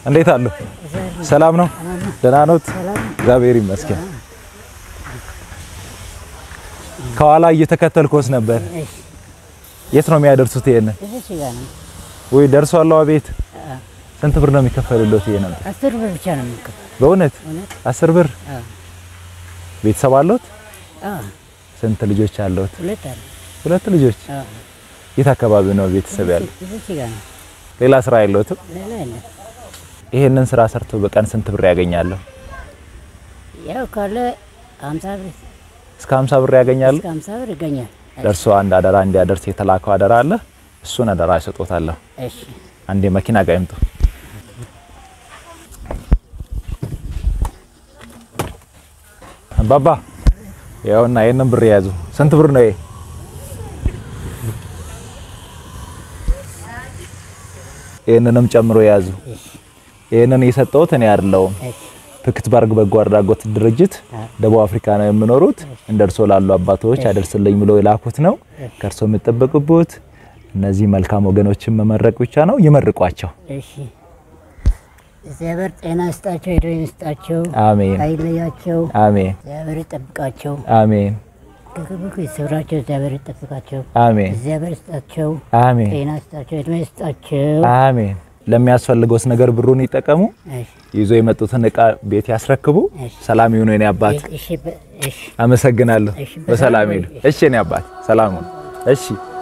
እንዴት አሉ? ሰላም ነው? ደህና ኖት? እግዚአብሔር ይመስገን። ከኋላ እየተከተልኩት ነበር። የት ነው የሚያደርሱት? ይሄንን እዚህ ጋር ነው። ወይ ደርሷል? ቤት ስንት ብር ነው የሚከፈልሎት? ይሄ ነበር አስር ብር ብቻ ነው የምንከፍለው። በእውነት አስር ብር። አዎ። ቤተሰብ አለዎት? አዎ፣ ስንት ልጆች አለዎት? ሁለት አለ። ሁለት ልጆች። አዎ፣ የት አካባቢ ነው ቤተሰብ ያለው? እዚህ ጋር ነው። ሌላ ስራ የለዎትም? ሌላ የለም። ይሄንን ስራ ሰርቶ በቀን ስንት ብር ያገኛሉ? ያው ካለ ሀምሳ ብር እስከ 50 ብር ያገኛሉ። እስከ ሀምሳ ብር ይገኛል። ለእርሶ አንድ አደራ እንዲያደርስ የተላከው አደራ አለ። እሱን አደራ ይሰጦታለሁ። እሺ፣ አንዴ መኪና ጋር ይምጡ። አባባ ያውና ይሄንን ብር የያዙ። ስንት ብር ነው ይሄ? ይሄንንም ጨምሮ የያዙ። ይሄንን የሰጠሁት እኔ አይደለሁም። እሺ፣ ፒክትበርግ በጎ አድራጎት ድርጅት ደቡብ አፍሪካ ነው የሚኖሩት። እንደ እርሶ ላሉ አባቶች አደርስልኝ ብሎ የላኩት ነው። ከእርሶ የምጠበቅቡት እነዚህ መልካም ወገኖችን መመረቅ ብቻ ነው። ይመርቋቸው። እሺ። እግዚአብሔር ጤና ይስጣቸው፣ ሄዶ ይስጣቸው፣ አሜን፣ አይለያቸው፣ አሜን፣ እግዚአብሔር ይጠብቃቸው፣ አሜን፣ ከክፉ ይሰውራቸው፣ እግዚአብሔር ይጠብቃቸው፣ አሜን፣ እግዚአብሔር ይስጣቸው፣ አሜን፣ ጤና ይስጣቸው፣ እድሜ ይስጣቸው። አሜን። ለሚያስፈልገውስ ነገር ብሩን ይጠቀሙ። እሺ፣ ይዞ የመጡትን እቃ ቤት ያስረክቡ። እሺ። ሰላም ይሁኑ የኔ አባት። እሺ፣ በ- እሺ። አመሰግናለሁ። እሺ፣ በሰላም በሰላም ሄዱ። ይሁን። እሺ የኔ አባት ሰላም ሁኑ። እሺ